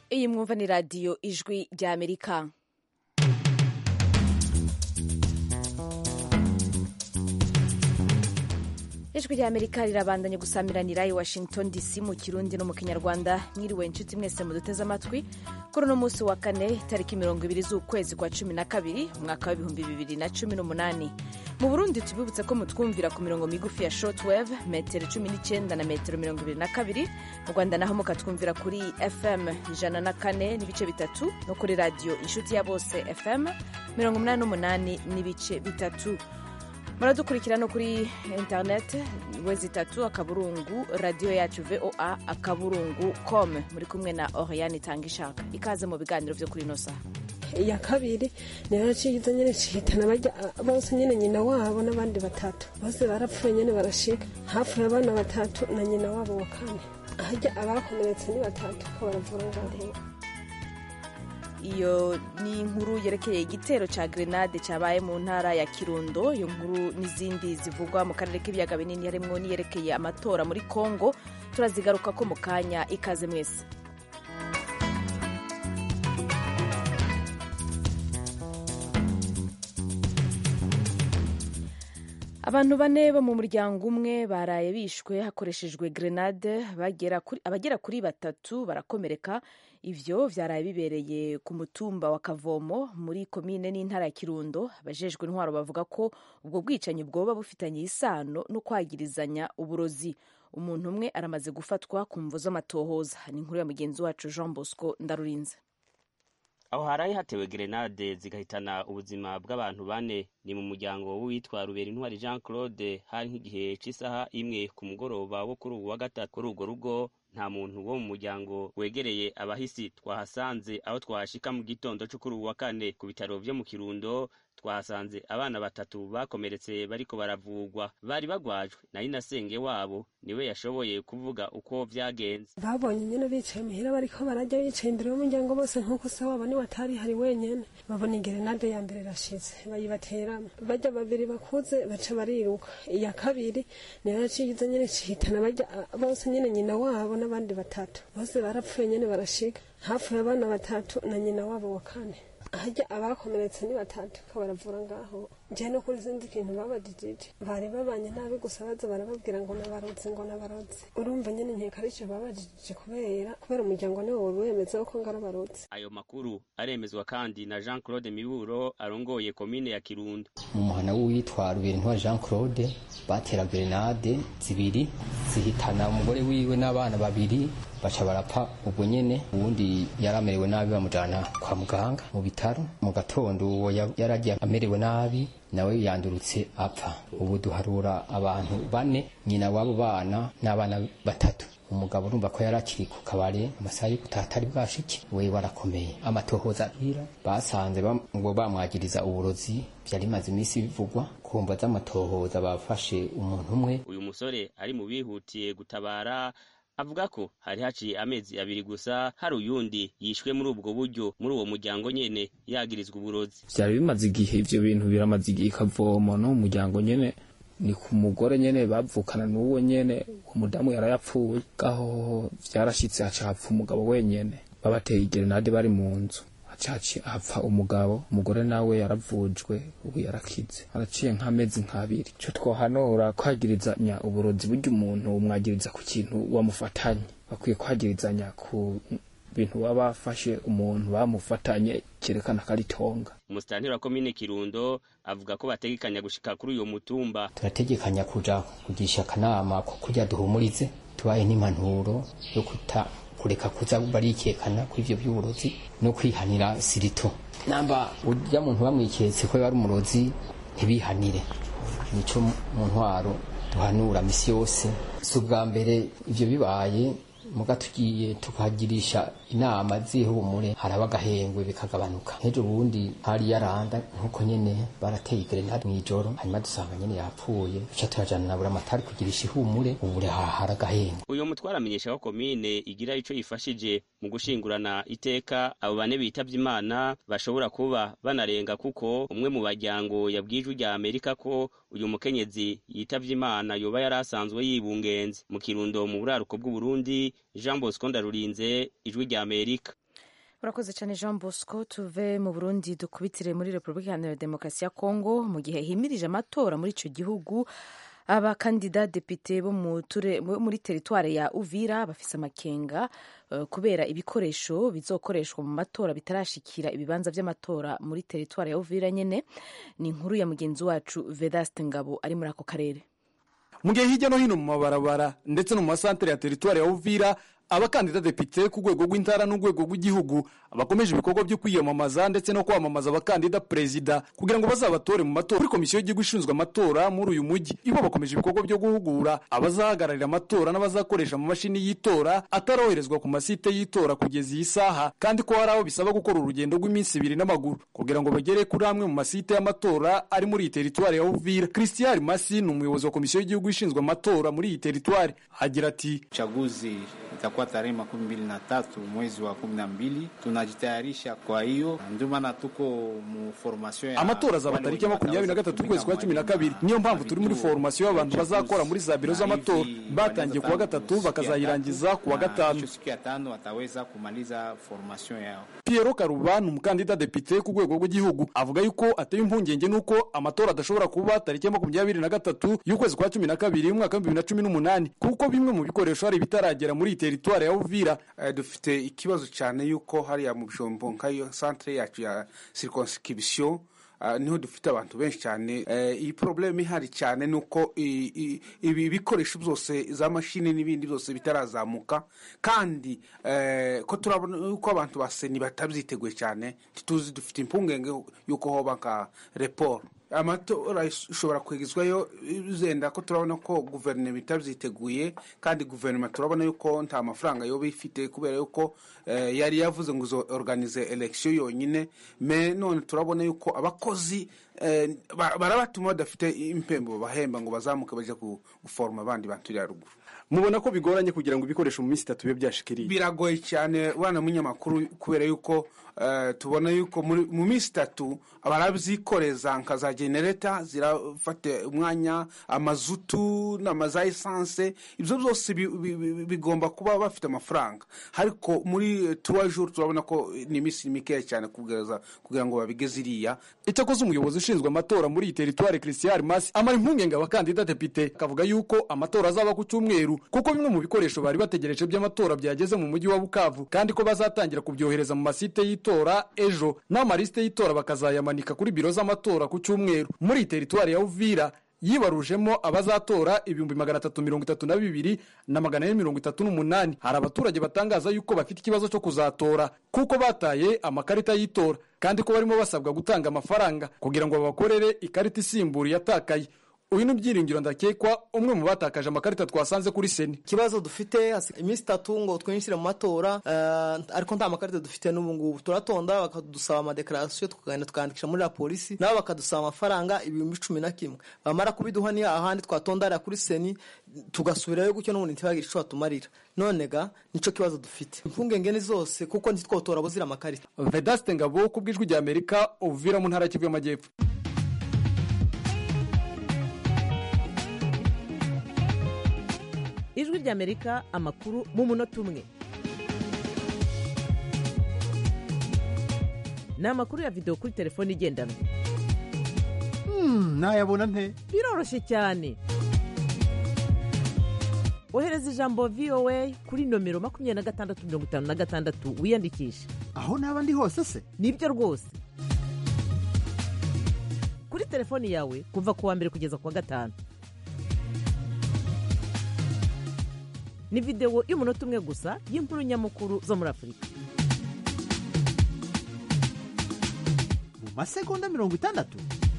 iyi mwumva ni radiyo ijwi rya amerika ijwi rya amerika rirabandanya gusamiranira i washington dc mu kirundi no mu kinyarwanda mwiriwe inshuti mwese muduteze amatwi kuri uno munsi wa kane itariki mirongo ibiri z'ukwezi kwa cumi na kabiri umwaka w'ibihumbi bibiri na cumi n'umunani mu burundi tubibutse ko mutwumvira ku mirongo migufi ya shortwave metero cumi n'icyenda na metero mirongo ibiri na kabiri mu rwanda naho mukatwumvira kuri fm ijana na kane n'ibice bitatu no kuri radiyo inshuti ya bose fm mirongo umunani n'umunani n'ibice bitatu muradukurikira no kuri interineti wezi itatu akaburungu radiyo yacu voa akaburungu com muri kumwe na oriane itanga ishaka ikaze mu biganiro byo kuri ino saha iya kabiri niyo ciza nyene cihitana barya bose nyene nyina wabo n'abandi batatu bose barapfuye nyene barashika hapfuye abana batatu na nyina wabo wa kane harya abakomeretse ni batatu ko baravura ngaho iyo ni inkuru yerekeye igitero cya grenade cyabaye mu ntara ya kirundo iyo nkuru n'izindi zivugwa mu karere k'ibiyaga binini harimo n'iyerekeye amatora muri congo turazigaruka ko mu kanya ikaze mwese abantu bane bo mu muryango umwe baraye bishwe hakoreshejwe grenade abagera kuri batatu barakomereka ivyo vyaraye bibereye ku mutumba wa kavomo muri komine n'intara ya kirundo abajejwe intwaro bavuga ko ubwo bwicanyi bwoba bufitanye isano no kwagirizanya uburozi umuntu umwe aramaze gufatwa ku mvo z'amatohoza ni inkuru ya mugenzi wacu jean bosco ndarurinze aho haraye hatewe gerenade zigahitana ubuzima bw'abantu bane ni mu muryango w'uwitwa rubera intwari jean claude hari nk'igihe cy'isaha imwe ku mugoroba wo kuri ubu wa gatatu kuri urwo rugo nta muntu wo mu muryango wegereye abahisi twahasanze aho twahashika mu gitondo cyo kuri ubu wa kane ku bitaro vyo mu kirundo twahasanze abana batatu bakomeretse bariko baravugwa bari bagwajwe na inasenge wabo niwe yashoboye kuvuga uko vyagenze babonye nyene bicaye muhira bariko barajya bicaye imbere y'umuryango bose nk'uko se wabo niwe atari hari wenyene babona igerenade ya mbere irashize bayibateramo bajya babiri bakuze baca bariruka iya kabiri niyo yaciza nyene cihitana bajya bose nyene nyina wabo n'abandi batatu bose barapfuye nyene barashika hapfuye abana batatu na nyina wabo wa kane harya abakomeretse ni batatu ko baravura ngaho je no kuri zindi kintu babajijije bari babanye nabi gusa baza barababwira ngo nabarozi ngo nabarozi urumva nyene nkeka arico babajijije kubera kubera umuryango niwo wowe wemeza ko ngara barozi ayo makuru aremezwa kandi na jean claude miburo arongoye komine ya kirundo mu muhana w'uwitwa ruberinntwa jean claude batera grenade zibiri zihitana umugore wiwe n'abana babiri baca barapfa ubwo nyene uwundi yari amerewe nabi bamujana kwa muganga mu bitaro mu gatondo uwo yaragiye amerewe nabi nawe yandurutse apfa ubu duharura abantu bane nyina w'abo bana n'abana batatu umugabo urumva ko yari akiri ku kabare amasaha yo gutaha atari bwashike we warakomeye amatohoza abwira basanze ngo bamwagiriza uburozi vyari maze iminsi bivugwa kumva z'amatohoza bafashe umuntu umwe uyu musore ari mu bihutiye gutabara avuga ko hari haciye amezi abiri gusa hari uyundi yishwe muri ubwo buryo muri uwo muryango nyene yagirizwa uburozi vyari bimaze igihe ivyo bintu biramaze igihe ikavomo no mu muryango nyene ni ku mugore nyene bavukana n'uwo nyene umudamu yarayapfuye gaho vyarashitse haca hapfa umugabo wenyene babateye igerenade bari mu nzu hacaci hapfa umugabo umugore nawe yaravujwe ubu yarakize haraciye nk'amezi nk'abiri ico twohanura kwagirizanya uburozi burya umuntu umwagiriza ku kintu wamufatanye bakwiye kwagirizanya ku bintu baba bafashe umuntu bamufatanye cyerekana ko ari tonga umusitanteri wa komine kirundo avuga ko bategekanya gushika kuri uyo mutumba turategekanya kuja kugisha akanama ko kurya duhumurize tubaye n'impanuro yo kuta kureka kuza barikekana kuri ivyo by'uburozi no kwihanira sirito namba urya muntu bamwiketse ko yari umurozi ntibihanire nico mu ntwaro duhanura misi yose si ubwa mbere ivyo bibaye muga tugiye tukagirisha inama zihumure haraba agahengwe bikagabanuka nk'ejo bundi hari yaranda nk'uko nyene barateye igerenade mw'ijoro hanyuma dusanga nyene yapfuye duca turajana na buramatari kugirisha ihumure ubure hahara agahengwe uyo mutwara amenyesha ko komine igira ico yifashije mu gushingurana iteka abo bane bitavye imana bashobora kuba banarenga kuko umwe mu baryango yabwijwe rya amerika ko uyu mukenyezi yitavye imana yoba yari asanzwe yibungenze mu kirundo mu buraruko bw'uburundi jean bosco ndarurinze ijwi rya amerika urakoze cyane jean bosco tuve mu burundi dukubitire muri repubulika iharanira demokarasi ya kongo mu gihe himirije amatora muri icyo gihugu abakandida depite bo muri teritwari ya uvira bafise amakenga uh, kubera ibikoresho bizokoreshwa mu matora bitarashikira ibibanza vy'amatora muri teritwari ya uvira nyene ni inkuru ya mugenzi wacu vedaste ngabo ari muri ako karere mu gihe hirya no hino mu mabarabara ndetse no mu masantere ya teritwari ya uvira abakandida depite ku rwego rw'intara n'urwego rw'igihugu bakomeje ibikorwa byo kwiyamamaza ndetse no kwamamaza abakandida perezida kugira ngo bazabatore mu matora kuri komisiyo y'igihugu ishinzwe amatora muri uyu mujyi ibo bakomeje ibikorwa byo guhugura abazahagararira amatora n'abazakoresha amamashini y'itora ataroherezwa ku masite y'itora kugeza iyi saha kandi ko hari aho bisaba gukora urugendo rw'iminsi ibiri n'amaguru kugira ngo bagere kuri amwe mu masite y'amatora ari muri iyi teritwari ya uvira christian masi ni umuyobozi wa komisiyo y'igihugu ishinzwe amatora muri iyi teritwari agira ati chaguzi itakuwa tarehe makumi mbili na tatu mwezi wa kumi na mbili tunajitayarisha kwa hiyo ndio maana tuko mu formation ya amatora azaba tariki ya makumyabiri na gatatu ukwezi kwa cumi na kabiri niyo mpamvu turi muri formation y'abantu bazakora muri za biro z'amatora batangiye kuwa gatatu bakazayirangiza kuwa gatanu siku ya tano wataweza kumaliza formation yao Piero Karubani umukandida depite ku rwego rw'igihugu avuga yuko ateye impungenge nuko amatora adashobora kuba tariki ya makumyabiri na gatatu y'ukwezi kwa cumi na kabiri y'umwaka w'ibihumbi bibiri na cumi n'umunani kuko bimwe mu bikoresho hari bitaragera muri iyi teritwari ya Uvira dufite ikibazo cyane yuko hariya mu bijombo nk'iyo centre yacu ya circonscription niho dufite abantu benshi cyane iyi porobuleme ihari cyane ni uko ibi bikoresho byose za mashini n'ibindi byose bitarazamuka kandi ko turabona yuko abantu baseni batabyiteguye cyane tuzi dufite impungenge y'uko hoba nka reporo amatora ishobora kwegezwayo zenda ko turabona ko guverinoma itabyiteguye kandi guverinoma turabona yuko nta mafaranga yoba ifite kubera yuko yari yavuze ngo izo organize election yonyine me none turabona yuko abakozi barabatuma badafite impembo bahemba ngo bazamuke bajya guforoma abandi bantu iriya ruguru mubona ko bigoranye kugira ngo ibikoresho mu minsi itatu bibe byashikiriye biragoye cyane bana munyamakuru kubera yuko tubona yuko mu minsi itatu barabyikoreza nka za genereta zirafata umwanya amazutu n'amaza esanse ibyo byose bigomba kuba bafite amafaranga ariko muri tuwa juru turabona ko ni iminsi mikeya cyane kugira ngo babigeze iriya icyakoze umuyobozi ushinzwe amatora muri iyi teritwari christian masi amara impungenge abakandida depite akavuga yuko amatora azaba ku cyumweru kuko bimwe mu bikoresho bari bategereje by'amatora byageze mu mujyi wa bukavu kandi ko bazatangira kubyohereza mu masite y'itora ejo n'amalisite y'itora bakazayamanika kuri biro z'amatora ku cyumweru muri iyi teritwari ya uvira yibarujemo abazatora ibihumbi magana atatu mirongo itatu na bibiri na magana ane mirongo itatu n'umunani hari abaturage batangaza yuko bafite ikibazo cyo kuzatora kuko bataye amakarita y'itora kandi ko barimo basabwa gutanga amafaranga kugira ngo babakorere ikarita isimbura iyatakaye uyu ni ibyiringiro ndakekwa umwe mu batakaje amakarita twasanze kuri seni ikibazo dufite iminsi itatu ngo twinjire mu matora ariko nta makarita dufite n'ubu ngubu turatonda bakadusaba amadekarasiyo tukagenda tukandikisha muri la polisi nabo bakadusaba amafaranga ibihumbi cumi na kimwe bamara kubiduha ni ahandi twatonda hariya kuri seni tugasubirayo gutyo n'ubundi ntibagire icyo batumarira none ga nicyo kibazo dufite impungenge ni zose kuko ntitwotora buzira amakarita vedaste ngabo ku bw'ijwi rya amerika uvira mu ntara y'Kivu y'amajyepfo ijwi ry'amerika amakuru mu munota umwe ni amakuru ya videwo kuri telefone igendanwa nayabona nte biroroshye cyane ohereza ijambo voa kuri nomero makumyabiri na gatandatu mirongo itanu na gatandatu wiyandikishe aho naba ndi hose se nibyo rwose kuri telefoni yawe kuva ku wa mbere kugeza ku wa gatanu ni videwo y'umunota umwe gusa y'inkuru nyamukuru zo muri afurika mu masegonda mirongo itandatu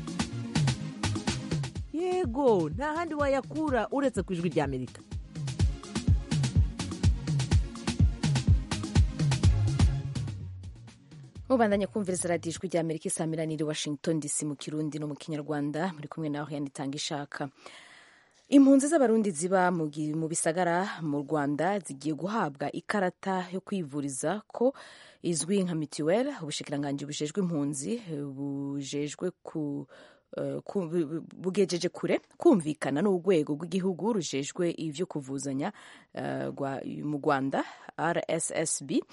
yego nta handi wayakura uretse ku ijwi ry'amerika mubandanya kumviriza radiyo ijwi ry'amerika isamiraniye washington dc mu kirundi no mu kinyarwanda muri kumwe nawe yanitanga ishaka impunzi z'abarundi ziba mu bisagara mu rwanda zigiye guhabwa ikarata yo kwivuriza ko izwi nka mituweli ubushikiranganji bujejwe impunzi bujejwe ku bugejeje kure kumvikana n'urwego rw'igihugu rujejwe ibyo kuvuzanya mu rwanda rssb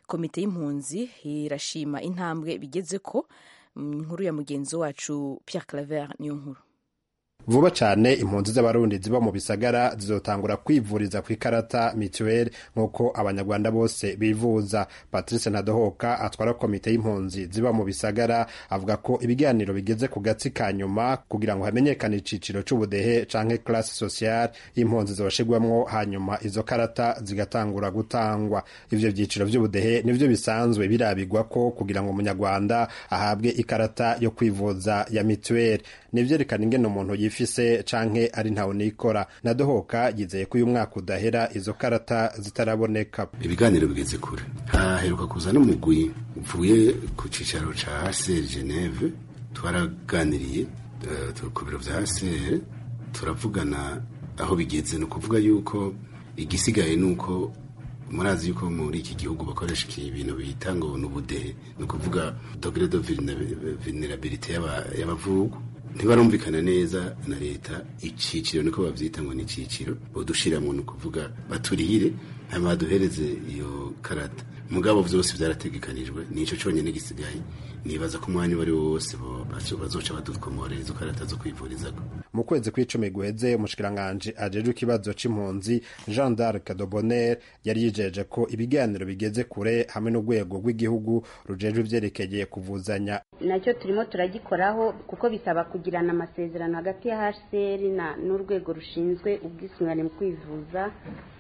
komite y'impunzi irashima intambwe bigeze ko inkuru ya mugenzi wacu Pierre Claver niyo nkuru vuba cyane impunzi z'abarundi ziba mu bisagara zizotangura kwivuriza ku ikarata mituweli nk'uko abanyarwanda bose bivuza patrice ntadohoka atwara komite y'impunzi ziba mu bisagara avuga ko ibiganiro bigeze ku gatsi ka nyuma kugira ngo hamenyekane iciciro c'ubudehe canke classe sociale y'impunzi zoshigwamwo hanyuma izo karata zigatangura gutangwa ivyo vyiciro vy'ubudehe nivyo bisanzwe birabigwa ko kugira ngo umunyarwanda ahabwe ikarata yo kwivuza ya mituweli nivyerekana ingene umuntu yifise canke ari ntawe nikora nadohoka yizeye ko uyu mwaka udahera izo karata zitaraboneka ibiganiro bigeze kure haheruka kuza n'umugwi uvuye ku cicaro ca HCR Geneve twaraganiriye uh, ku biro vya HCR turavugana aho bigeze ni ukuvuga yuko igisigaye ni uko murazi yuko muri iki gihugu bakoresha ibintu bita ngo ni ubudehe ni ukuvuga dogere de vulnerabilite y'abavugu ntibarumvikana neza na leta iciciro niko bavyita ngo ni iciciro bodushiramwo ni ukuvuga baturihire hanyuma baduhereze iyo karata mugabo vyose vyarategekanijwe nico conyene gisigaye nibaza ko umwanya uwo ari wo wose bazoca badukomorera izo karata zo kwivurizako mu kwezi kw'icumi guheze umushikiranganji ajejwe ikibazo c'impunzi jean d'arc de bonner yari yijeje ko ibiganiro bigeze kure hamwe n'urwego rw'igihugu rujejwe ivyerekeye kuvuzanya nacyo turimo turagikoraho kuko bisaba kugirana amasezerano hagati ya hcr n'urwego rushinzwe ubwisungane mu kwivuza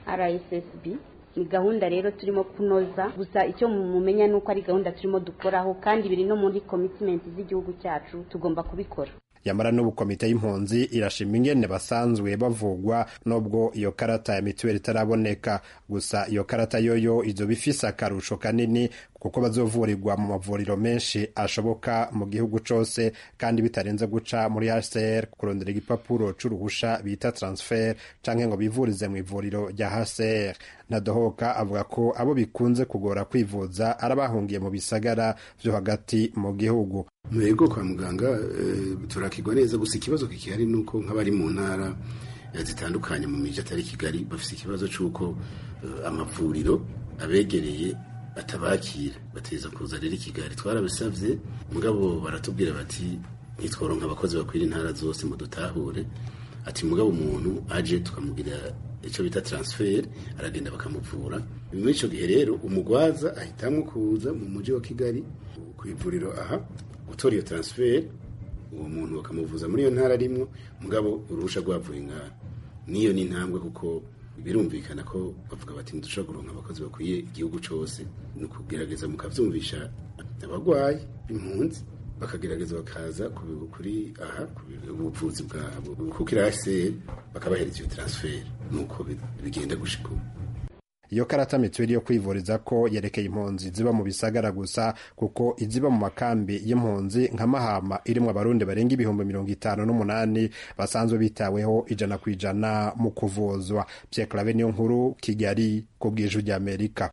rssb ni gahunda rero turimo kunoza gusa icyo mumenya ni uko ari gahunda turimo dukoraho kandi biri no muri komitimenti z'igihugu cyacu tugomba kubikora yamara n'ubu komite y'impunzi irashima ingene basanzwe bavugwa nubwo iyo karata ya mituweli itaraboneka gusa iyo karata yoyo izoba ifise akarusho kanini kuko bazovurirwa mu mavuriro menshi ashoboka mu gihugu cose kandi bitarenze guca muri HCR kurondera igipapuro c'uruhusha bita transfer canke ngo bivurize mu ivuriro rya HCR Ntadohoka avuga ko abo bikunze kugora kwivuza arabahungiye mu bisagara vyo hagati mu gihugu mwego kwa muganga e, turakigwa neza gusa ikibazo kikihari nuko nk'abari mu ntara zitandukanye mu miji atari kigali bafise ikibazo c'uko uh, amavuriro abegereye batabakira bateza kuza rero i kigali twarabisavye mugabo baratubwira bati ntitworonka abakozi bakwira intara zose mu dutahure ati mugabo umuntu aje tukamugira icyo bita transfer aragenda bakamuvura muri ico gihe rero umugwaza ahitamwo kuza mu muji wa kigali ku ivuriro aha gutora iyo transfer uwo muntu bakamuvuza muri iyo ntara arimwo mugabo uruhusha rwavuye ngaha niyo ni intambwe kuko birumvikana ko bavuga bati ntidushobora kuronka abakozi bakwiye igihugu cose ni ukugerageza mukavyumvisha abagwayi impunzi bakagerageza bakaza kuri aha ubuvuzi bwabo kuko irase bakabahereza iyo transfer nuko bigenda gushika ubu iyo karata mituweli yo kwivuriza ko yerekeye impunzi ziba mu bisagara gusa kuko iziba mu makambi y'impunzi nka mahama irimwo abarundi barenga ibihumbi mirongo itanu n'umunani basanzwe bitaweho ijana ku ijana mu kuvuzwa Pierre Claver niyo nkuru Kigali ku bw'ijwi ry'Amerika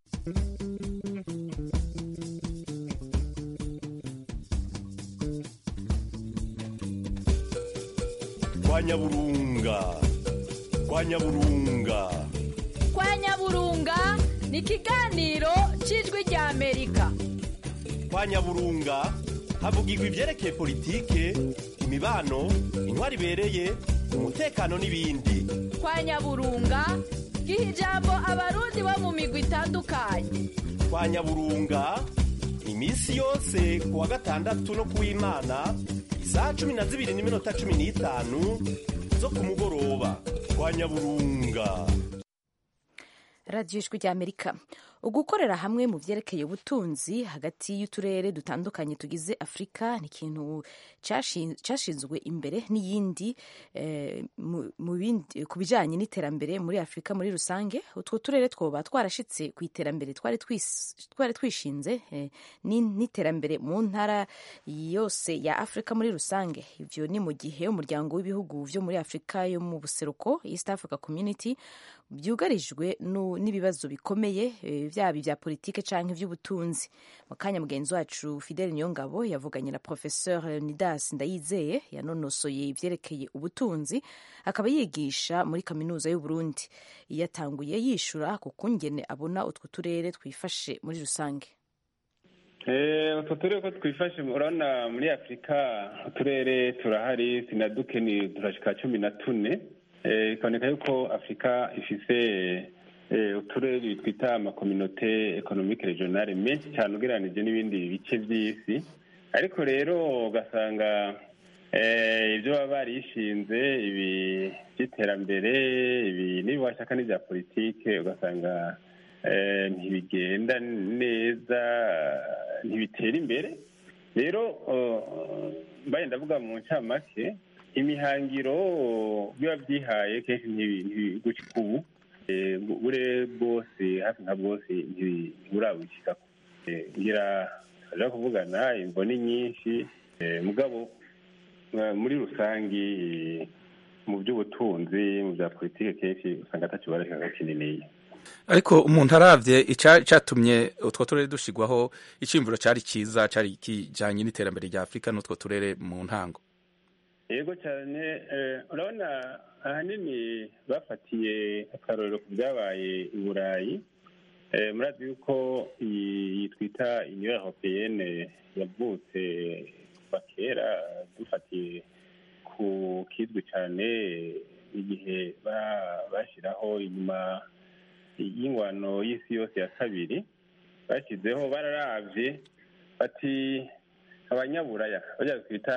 kwa nyaburunga kwa nyaburunga kwa nyaburunga ni ikiganiro cy'ijwi rya amerika kwa nyaburunga havugirwa ibyerekeye politike imibano intwari ibereye umutekano n'ibindi kwa nyaburunga giha ijambo abarundi bo mu migwi itandukanye kwa nyaburunga iminsi yose ku wa gatandatu no ku w'imana isaha cumi na zibiri n'iminota cumi n'itanu zo ku mugoroba kwa nyaburunga radiyo ijwi ry'amerika ugukorera hamwe mu byerekeye ubutunzi hagati y'uturere dutandukanye tugize afurika ni ikintu cyashinzwe imbere n'iyindi ku bijyanye n'iterambere muri afurika muri rusange utwo turere twoba twarashyitse ku iterambere twari twishinze n'iterambere mu ntara yose ya afurika muri rusange ibyo ni mu gihe umuryango w'ibihugu byo muri afurika yo mu buseruko east africa community byugarijwe nu- n'ibibazo bikomeye eh, byaba ibya politike canke ivy'ubutunzi mu kanya mugenzi wacu fidele niyongabo yavuganye na professeur leonidas ndayizeye yanonosoye ivyerekeye ubutunzi akaba yigisha muri kaminuza y'uburundi yatanguye yishura ku kungene abona utwo turere twifashe muri rusange Eh, utwo turere ko twifashe urabona muri afurika uturere turahari sinaduke ni turashika cumi na tune Eh, bikaboneka yuko afurika ifise eh, uturere twita amakominote economique regionale menshi cyane ugereranije n'ibindi bice by'isi ariko rero ugasanga eh, ibyo baba barishinze ibi by'iterambere ibi n'ibiwashaka n'ibya politike ugasanga eh, ntibigenda neza ntibitera imbere rero eh, mbaye ndavuga mu ncamake imihangiro biba byihaye kenshi ntibi- ntibigucika ubu Eh, bure bwose hafi nka bwose ntibi- ntiburabushyikako Eh, ngira aja kuvugana imvo ni nyinshi eh, mugabo eh, muri rusangi eh, mu by'ubutunzi mu bya politike kenshi usanga ataco barashaka kininiya ariko umuntu aravye ica- icatumye utwo turere dushigwaho iciyumviro cari ciza cari kijanye n'iterambere rya afurika n'utwo turere mu ntango yego cyane eh, urabona ahanini bafatiye akarorero ku byabaye i burayi Eh, murazi yuko iyi twita union européenne yavutse kuva kera dufatiye ku kizwi cyane igihe ba- bashyiraho inyuma y'ingwano y'isi yose ya kabiri bashyizeho bararavye bati abanyaburaya bajya twita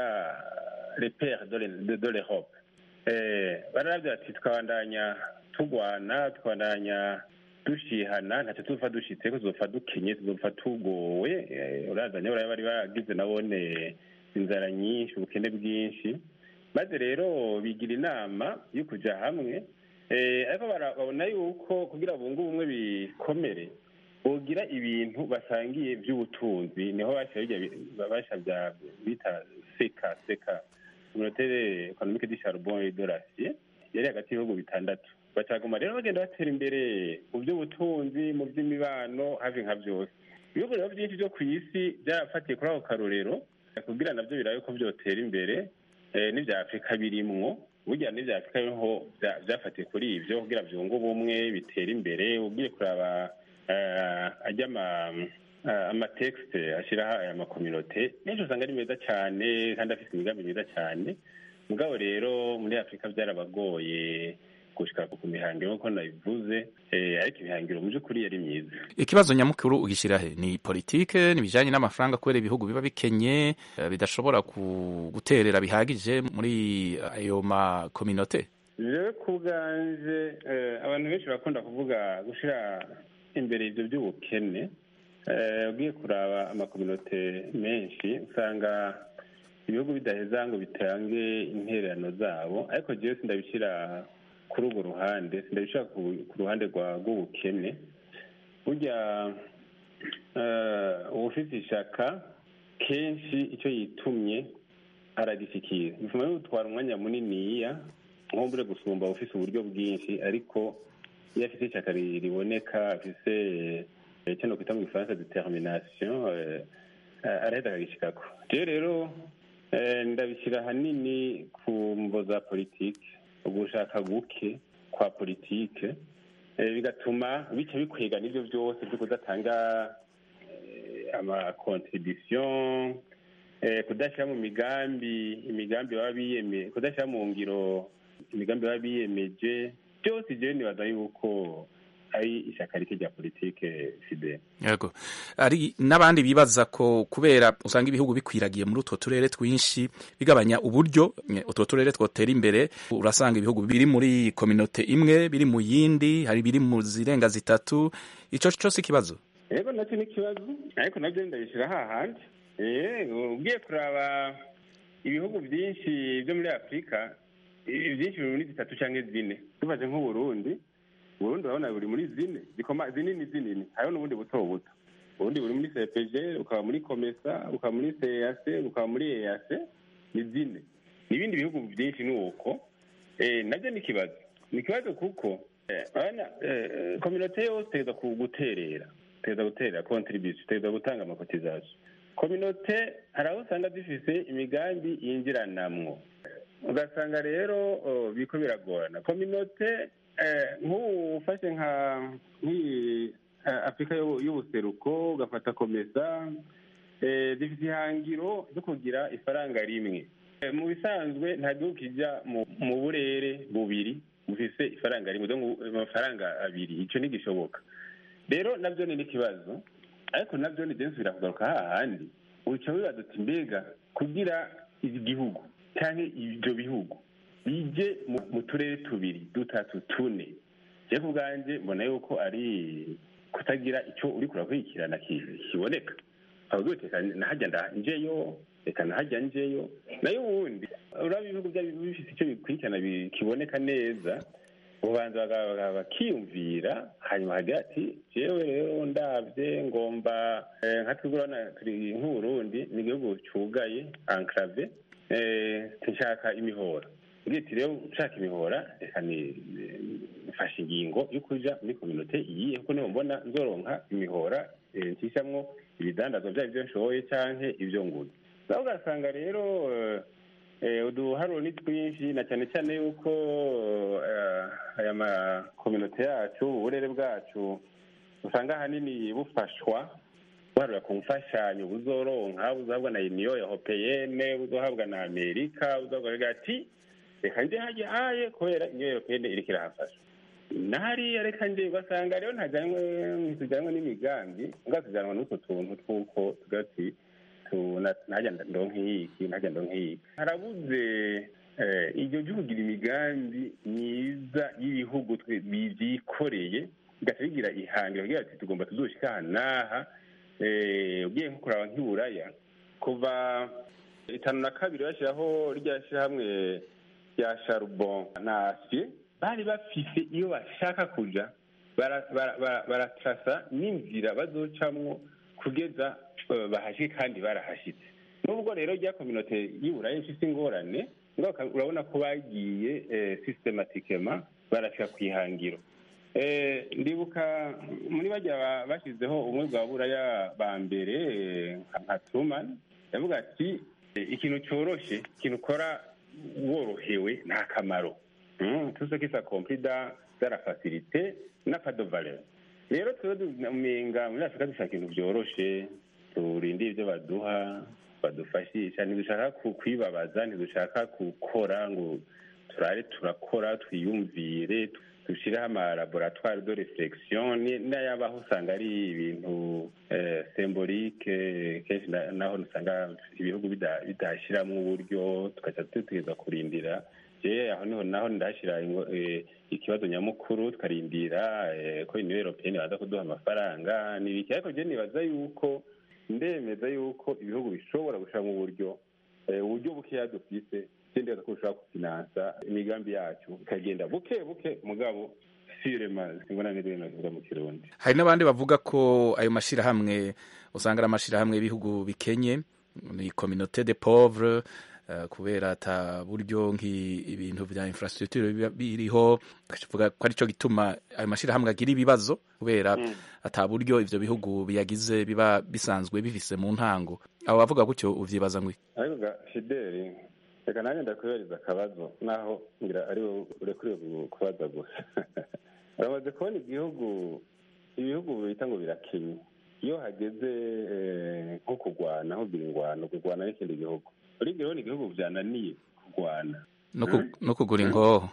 repere de le- de- de l'europe Eh, bararavye bati twabandanya tugwana twabandanya dushihana ntacyo tuzopfa dushitseko tuzopfa dukenye tuzopfa tugowe Eh, uraza nyaburaya bari baragize nabone inzara nyinshi ubukene bwinshi maze rero bigira inama yo kuja hamwe Eh, ariko bara- babona yuko kugira bunge ubumwe bikomere bogira ibintu basangiye by'ubutunzi niho basha bijya bi- basha bya bita seka seka communautaire économique du charbon et de l'acier yari hagati y'ibihugu bitandatu bacaguma rero bagenda batera imbere mu by'ubutunzi mu by'imibano hafi nka byose ibihugu rero byinshi byo ku isi byarafatiye kuri ako karorero kugira nabyo birabe ko byotera imbere eh, n'ibya afurika birimwo burya n'ibya afurika biriho bya- byafatiye kuri ibyo kugira byunge ubumwe bitera imbere ugiye kuraba eh, ajya ama eh, amatekisite ashyiraho aya makominote menshi usanga ari meza cyane kandi afite imigambi myiza cyane mugabo rero muri afurika byarabagoye gushika ku mihangiro nk'uko nabivuze eh, ariko imihangiro mu by'ukuri yari myiza ikibazo nyamukuru ugishyira he ni politike n'ibijyanye n'amafaranga kubera ibihugu biba bikenye eh, bidashobora ku- guterera bihagije muri ayo makominote jewe ku bwanje eh, abantu benshi barakunda kuvuga gushyira imbere ibyo by'ubukene Eh, ugiye kuraba amakominote menshi usanga ibihugu bidaheza ngo bitange intererano zabo ariko jewe sindabishyira kuri urwo ruhande sindabishyira ku ku ruhande rwa rw'ubukene burya eh, uwufite ishaka kenshi icyo yitumye aragishyikira bituma bimutwara umwanya muniniya nkumbure gusumba ufise uburyo bwinshi ariko iyo afite ishyaka ri- riboneka afise eh, icyo nokwita mu gifaransa determination eh, eh, araheza akagishikako jewe rero eh, ndabishyira ahanini ku mvo za politike ugushaka guke kwa politike eh, bigatuma bica bikwega n'ibyo byose byo kudatanga eh, amakontribution eh, kudashyira mu migambi imigambi baba biyeme kudashyira mu ngiro imigambi baba biyemeje byose jewe nibaza yuko ari ishyaka rike rya politike fide yego ari n'abandi bibaza ko kubera usanga ibihugu bikwiragiye muri utwo turere twinshi bigabanya uburyo nye, utwo turere twotera imbere urasanga ibihugu biri muri kominote imwe biri mu yindi hari biri mu zirenga zitatu ico cose ikibazo yego nacyo ni ikibazo ariko nabyo ndabishyira hahandi Eh, ugiye kuraba ibihugu byinshi byo muri afurika i- byinshi biri muri zitatu cyangwa zine tubaze nk'uburundi uburundi urabona buri muri zine zikoma zinini zinini hariho n'ubundi buto buto ubundi buri muri cpg ukaba muri komesa ukaba muri cac ukaba muri eac ni zine n'ibindi bihugu byinshi ni uko Eh, nabyo ni ikibazo ni ikibazo kuko kominote yose iteza guterera iteza guterera kontribution iteza gutanga amakotizasiyo kominote hari aho usanga zifise imigambi yinjiranamwo ugasanga rero biko biragorana kominote nk'ubu ufashe nka nk'iyi afurika y'ubuseruko ugafata komesa zifite ihangiro ryo kugira ifaranga rimwe mu bisanzwe nta gihugu kijya mu burere bubiri bufise ifaranga rimwe amafaranga abiri icyo ntigishoboka rero nabyo ni n'ikibazo ariko nabyo ni byinshi birakugaruka hahandi uca wibaza uti mbega kugira igihugu cyangwa ibyo bihugu bije mu turere tubiri dutatu tune je ku bwanjye mbona yuko ari kutagira icyo uri kurakurikirana kiboneka avuga uti nahajya njeyo reka nahajya njeyo nayo ubundi uraba ibihugu byaba bifite icyo bikurikirana kiboneka neza ubanza bakiyumvira hanyuma hagira ati jewe rero ndabye ngomba nka twigurana turi nk'uburundi ni igihugu cyugaye enclave nshaka imihora ati rero nshaka imihora reka nifashe ingingo yo kuja muri kominote iyihe kuko niho mbona nzoronka imihora nshishamwo ibidandazwa byaba ibyo nshoboye canke ibyo nguze nawe ugasanga rero uduharuro ni twinshi na cyane cyane yuko aya makominote yacu uburere bwacu usanga ahanini bufashwa buharura ku mfashanyo buzoronka buzohabwa na uniyo europeyene buzohabwa na amerika buzohabwa ati reka nje hajya haye kubera uniyo europeyene iriko irahafasha nahariya reka nje ugasanga rero ntajyanwe ntitujyanwe n'imigambi ngatujyanwa n'utwo tuntu tw'uko tugati ntajya ndonke ntajya ndonke harabuze iryo ryo kugira imigambi myiza y'ibihugu byikoreye bigaca bigira ihangiro kugira ati tugomba tuzoshika aha n'aha ugiye nko kuraba nk'iburaya kuva itanu na kabiri bashyiraho rya shyirahamwe rya sharubon na asiye bari bafise iyo bashaka kuja baratrasa n'inzira bazocamwo kugeza bahashye kandi barahashyitse nubwo rero rya kominote y'iburayi ifite ingorane urabona ko bagiye systematikema barashyira ku ihangiro ndibuka muri bajya bashyizeho ubumwe bwa buraya ba mbere nka truman yavuga ati ikintu cyoroshye ikintu ukora worohewe nta kamaro tuzo kisa komplida zara facilite na pas de valeur rero twebwe umenga muri afurika dushaka ibintu byoroshe turinde ibyo baduha badufashisha ntidushaka kwibabaza ntidushaka gukora ngo turare turakora twiyumvire dushyireho amalaboratwari de reflexion n'ayabaho usanga ari ibintu sembolike kenshi naho usanga ibihugu bidashyiramo uburyo tugaca dutegereza kurindira je aho niho naho ndashyira ikibazo nyamukuru tukarindira ko uniyo europeyeni baza kuduha amafaranga n'ibiki ariko je nibaza yuko ndemeza yuko ibihugu bishobora gushiramo uburyo uburyo bukeya dufise sindeza ko bushobora gufinansa imigambi yacu ikagenda buke buke mugabo sirema simbona n'ibintu bivuga mu kirundi hari n'abandi bavuga ko ayo mashirahamwe usanga ari amashirahamwe y'ibihugu bikenye ni communauté de pauvre kubera ata buryo nk'ibintu vya infrastructure biriho kavuga ko arico gituma ayo mashirahamwe agira ibibazo kubera ata buryo ivyo bihugu biyagize biba bisanzwe bifise mu ntango abo bavuga gutyo uvyibaza ngwi ariko ga fideli reka nanjye ndakwibariza akabazo naho ngira ari urekuriwe kubaza gusa uramaze kubona igihugu ibihugu bita ngo birakenye iyo hageze nko kurwana aho biri ingwano kurwana n'ikindi gihugu uribwira urabona igihugu byananiye kurwana no kugura ingoho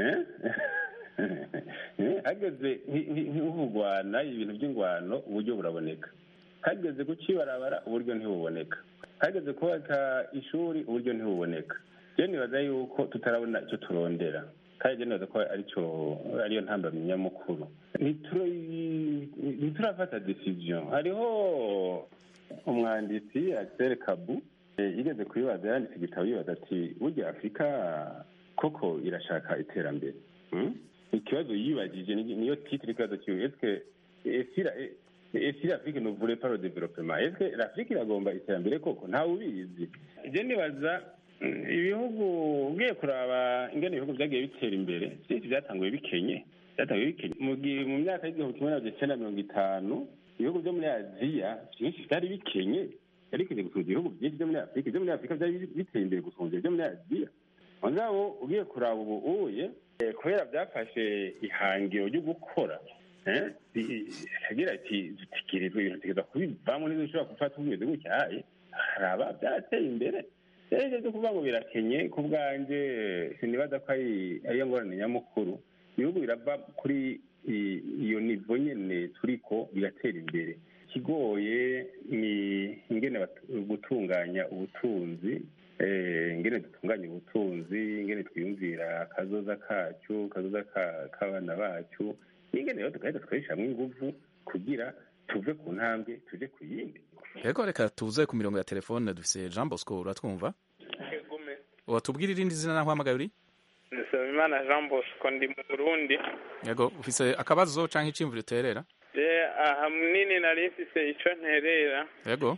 hageze nko kurwana ibintu by'ingwano uburyo buraboneka hageze kukibarabara uburyo ntibuboneka hageze kubaka ishuri uburyo ntibuboneka rero nibaza yuko tutarabona icyo turondera kandi rero nibaza ko aricyo ariyo ntambamyi nyamukuru ntiturafata decision hariho umwanditsi Axel Kabu yigeze kubibaza yanditse igitabo yibaza ati burya afurika koko irashaka iterambere ikibazo yibagije niyo titire ikibazo kiwe eske esi l'afrique ne voulait pas le développement est-ce que l'afrique iragomba iterambere koko ntawe ubizi je nibaza ibihugu ugiye kuraba ingene ibihugu byagiye bitera imbere byinshi byatanguye bikenye byatangiye bikenye mu gihe mu myaka y'igihumbi kimwe magana cyenda mirongo itanu ibihugu byo muri aziya byinshi byari bikenye byari bikenye gusumba ibihugu byinshi byo muri afurika ibyo muri afurika byari biteye imbere gusumba ibyo muri aziya mugabo ugiye kuraba ubu uye eh, kubera byafashe ihangiro ryo gukora eh, bi- agira ati dutegerezwa ibintu tutegereza kubivamo neza ushobora gufata umeze gutyaye haraba byateye imbere rero ibyo byo kuvuga ngo birakenye ku bwanjye sinibaza ko ari ariyo ngorane nyamukuru ibihugu birava kuri i- iyo nivo nyene turiko bigatera imbere ikigoye ni ingene batu- gutunganya ubutunzi eh, ingene dutunganya ubutunzi ingene twiyumvira akazoza kacu kazoza ka- k'abana bacu n'ingene rero tugahita tukarishamwo inguvu kugira tuve ku ntambwe tuje ku yindi Ego reka tuze ku mirongo ya telefone dufise Jean Bosco uratwumva watubwira irindi zina naho uhamagaye uri Nsabimana Jean Bosco ndi mu Burundi yego ufise akabazo canke iciyumviro uterera je aha munini nari mfise ico nterera yego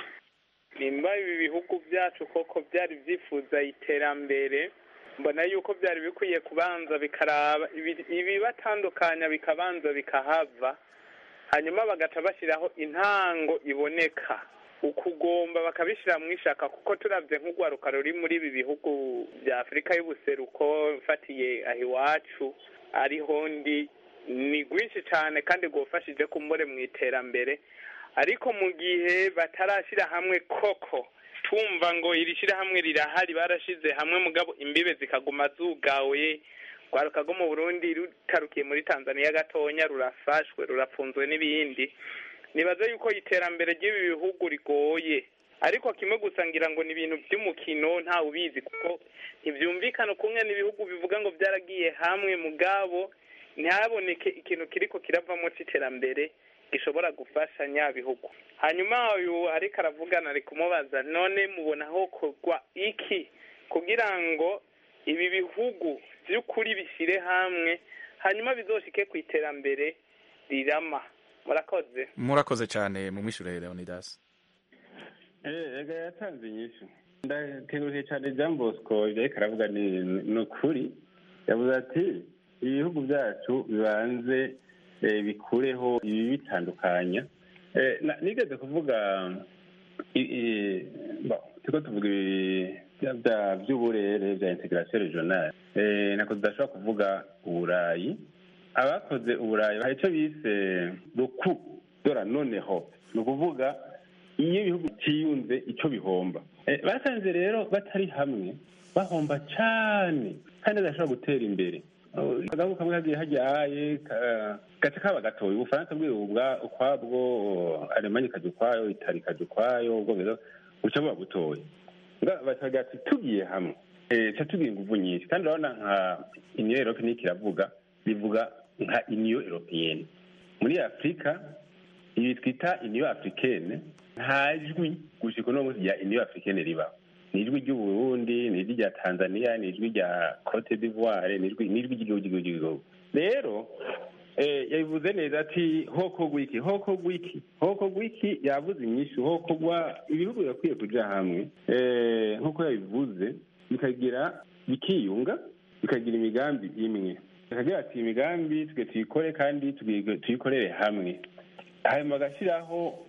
nimba ibi bihugu byacu koko byari byifuza iterambere mbona yuko byari bikwiye kubanza bikaraba ibi- ibibatandukanya bikabanza bikahava hanyuma bagaca bashyiraho intango iboneka ukugomba bakabishyira mu ishaka kuko turabye nk'urwaruka ruri muri ibi bihugu bya afurika y'ubuseruko mfatiye aho iwacu ariho ndi ni rwinshi cyane kandi rwafashije kumbure mu iterambere ariko mu gihe batarashyira hamwe koko tumva ngo iri shyirahamwe rirahari barashize hamwe mugabo imbibe zikaguma zugawe rwaruka rwo mu burundi rutarukiye muri tanzania gatonya rurafashwe rurapfunzwe n'ibindi nibaza yuko iterambere ry'ibi bihugu rigoye ariko kimwe gusa ngira ngo ni ibintu by'umukino ntawe ubizi kuko ntibyumvikana kumwe n'ibihugu bivuga ngo byaragiye hamwe mugabo ntihaboneke ikintu kiriko kiravamo c'iterambere gishobora gufasha nyabihugu hanyuma uyu ariko aravugana ari kumubaza none mubona hokorwa iki kugira ngo ibi bihugu by'ukuri bishyire hamwe hanyuma bizoshike ku iterambere rirama murakoze murakoze cyane mu mwishure Leonidas Eh, ega yatanze inyishu ndakengurukiye cyane jean bosco ibyo ariko aravuga ni ni ukuri yavuze ati ibihugu byacu bibanze eh, bikureho ibi bitandukanya Eh, na- nigeze kuvuga i- i- bon, turiko tuvuga ibi bya- bya- by'uburere bya integration regionale Eh, nako tudashobora kuvuga uburayi abakoze uburayi hari icyo bise ruku dora noneho ni ukuvuga iyo ibihugu byiyunze icyo bihomba Eh, basanze rero batari hamwe bahomba cyane kandi badashobora gutera imbere Oh, agahugu kamwe kagiye hajyaye ka- gace kaba gatoya ubufaransa bwiwe ubwa ukwabwo alemanya ikajya ukwayo itali ikajya ukwayo ubwongereza buca buba butoya Nga- bakagira ati tugiye hamwe eh, ca tugira inguvu nyinshi kandi urabona nka uniyo erope niko iravuga bivuga nka uniyo eropeyene muri afurika ibi twita uniyo africaine nta jwi gushika uno munsi rya uniyo africaine ribaho ni ijwi ry'uburundi ni ijwi rya tanzania ni ijwi rya cote d'ivoire ni ijwi ni ijwi ry'igihugu ry'igihugu ry'igihugu rero eh, yabivuze neza ati hokogwa iki hokogwa iki hokogwa iki yavuze inyishu hokogwa ibihugu birakwiye kuja hamwe eh, nk'uko yabivuze bikagira bikiyunga bikagira imigambi imwe bakagira ati imigambi twe tuyikore kandi tugi- tuyikorere hamwe hanyuma bagashyiraho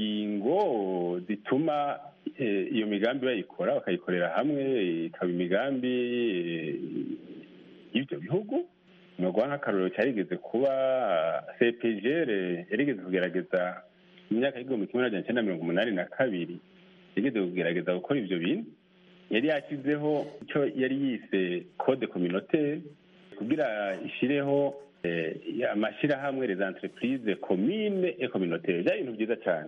ingingo zituma eh, iyo migambi bayikora bakayikorera hamwe ikaba imigambi eh, y'ibyo bihugu ni ukuvuga nk'akarorero cyarigeze kuba cpgr yarigeze kugerageza mu myaka y'igihumbi kimwe magana cyenda mirongo umunani na kabiri yigeze kugerageza gukora ibyo bintu yari yashyizeho icyo yari yise code communautaire kugira ishyireho eh, amashyirahamwe les entreprises commune et communautaire byari ibintu byiza cyane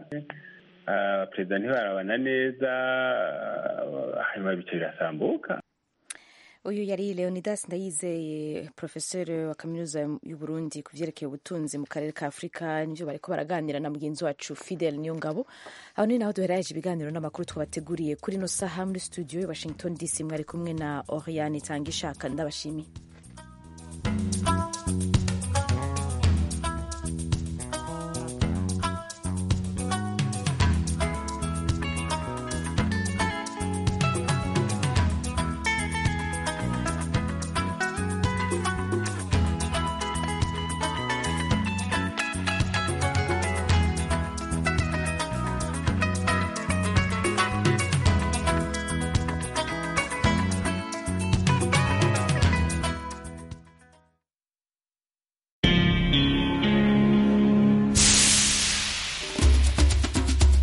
Ah, perezida ntibarabana neza ah, hanyuma bice birasambuka uyu yari leonidas ndayizeye profeseri wa kaminuza y'u Burundi ku byerekeye ubutunzi mu karere ka afurika nibyo bariko baraganira na mugenzi wacu fidel niyongabo aho ni naho duheraje ibiganiro n'amakuru twabateguriye kuri ino saha muri studio i washington dc mwari kumwe na oriane itanga ishaka ndabashimiye